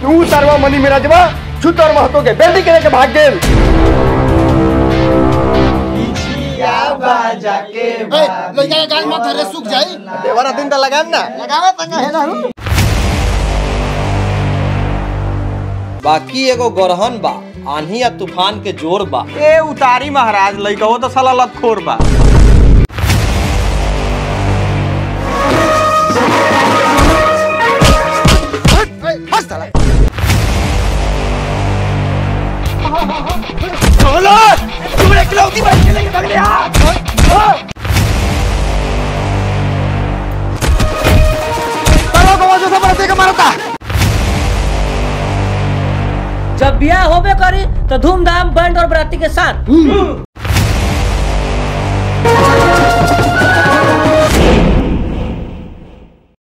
तू सरवा मनी मेरा जवा छुत और महतो के बेटी के लेके भाग गेल ए, लइका के गाल मत धरे सूख जाई देवरा दिन त लगाम ना लगावे तंगा है ना बाकी एगो गरहन बा आंधी या तूफान के जोर बा ए उतारी महाराज लइका हो तो साला लखोर बा ए, हंस साला जब ब्याह होबे करी तो धूमधाम बैंड और बराती के साथ